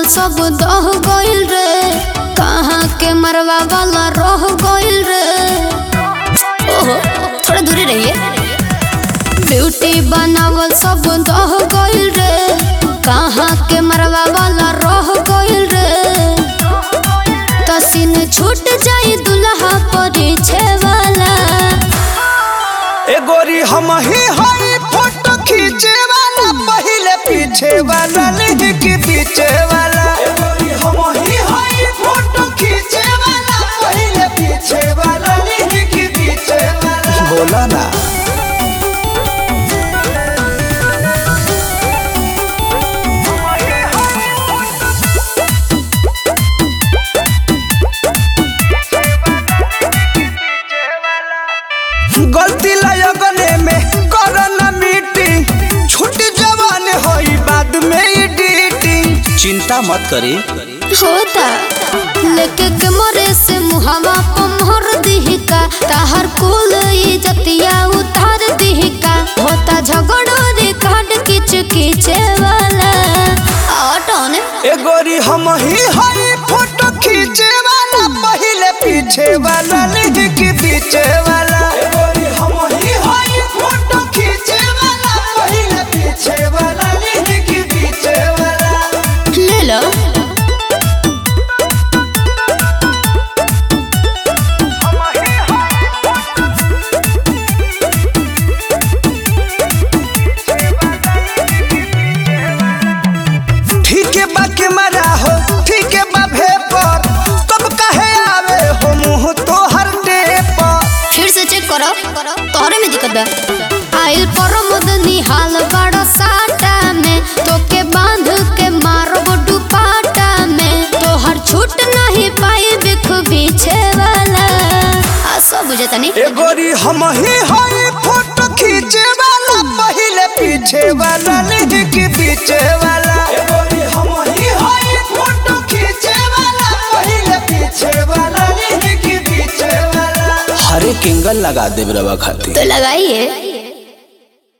सब दह गइल रे कहाँ के मरवा वाला रह गइल रे ओहो थोड़ा दूरी रहिए ब्यूटी बनावल सब दह गइल रे कहाँ के मरवा वाला रह गइल रे तसीन छूट जाई दुल्हा परिछे वाला ए गोरी हम ही हई फोटो खींचे वाला पहले पीछे वाला नहीं कि पीछे वाला ए गोरी हम ही हई फोटो खींचे वाला पहले पीछे वाला नहीं कि पीछे वाला बोला ना गलती लगने में करना मीटिंग छुट्टी जवान होई बाद में एडिटिंग चिंता मत करी होता लेके के मोरे से मुहावा पर मोहर दिहिका ताहर कुल इज्जतिया उतार दिहिका होता झगड़ो रे काट किच किचे वाला ऑटोने ए गोरी हम ही हई फोटो खींचे वाला पहले पीछे वाला नहीं कि पीछे वाला ए गोरी हम ही हई फोटो खींचे वाला पहले पीछे वाला नहीं कि पीछे वाला ले लो ठीक है बा के मरा हो ठीक है बा भेपर तब कहे आवे हो मुंह तो हर डे पर फिर से चेक करो तोहरे में दिक्कत बा आइल पर मदनी हाल बड़ा साटा में तोके बांध के मारबो दुपाटा में तोहर छूट नहीं पाई बिख पीछे वाला आ सब बुझता नहीं ए गोरी हम ही हई फोटो खींचे वाला पहले पीछे वाला नहीं कि पीछे वाला ए गोरी हम ही हई फोटो खींचे वाला पहले पीछे वाला नहीं कि पीछे वाला हरे किंगल लगा दे रवा खाती तो लगाइए